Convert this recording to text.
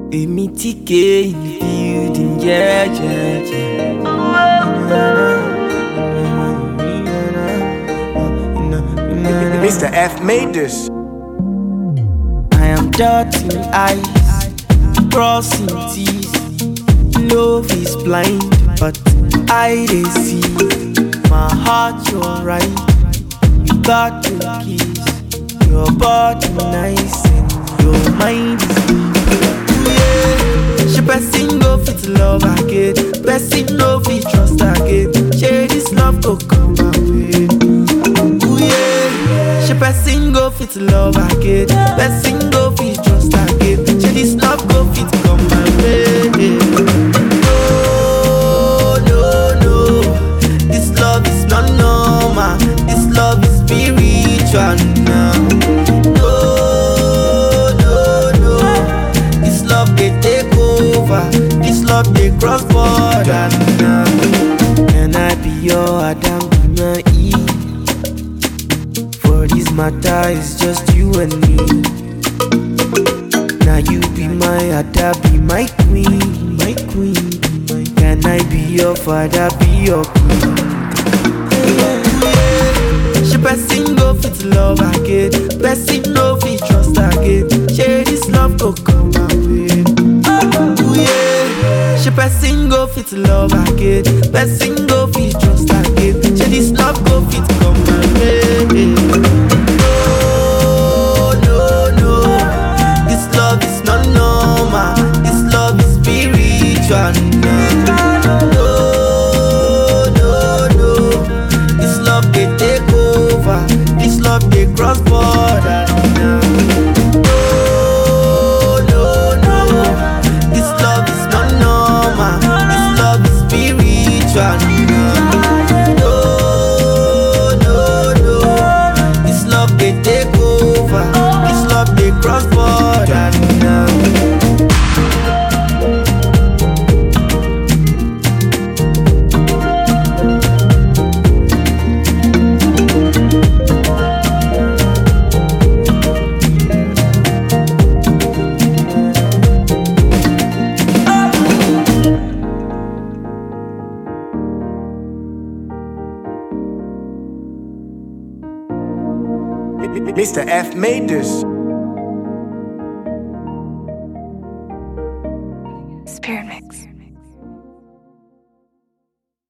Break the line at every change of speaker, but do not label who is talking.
Èmi tí ké in the building, yeah, yeah, yeah.
Mr. F made this.
I am dotting eyes, crossing T's. Love is blind, but I dey see. My heart, you're right. You got the keys. Your body nice and your mind is good. Yeah. She person go fit love again. Person no fit trust again. Share this love go come my way. Ooh yeah. She person go fit love again. Person go fit trust again. Share this love go fit come my way. No, no, no. This love is not normal. This love is spiritual now. No, no, no. This love they take over. This love they cross border now. Can I be your Adam be my Eve? For this matter, it's just you and me. Now you be my Ada, be my queen, my queen. be my- Can I be your father, be your queen? She person go fit love again, person no fit trust again. Share this love go come my way. Ooh yeah. She person go fit love again, person go fit trust again. Share this love go fit come my way. No, no, no. This love is not normal. This love is spiritual. No, no, no. This love they take over. This love they cross border now. No, no, no. This love is not normal. This love is spiritual. No, no, no. This love they take over. This love they cross border now.
Mr. F made this.
Spirit mix.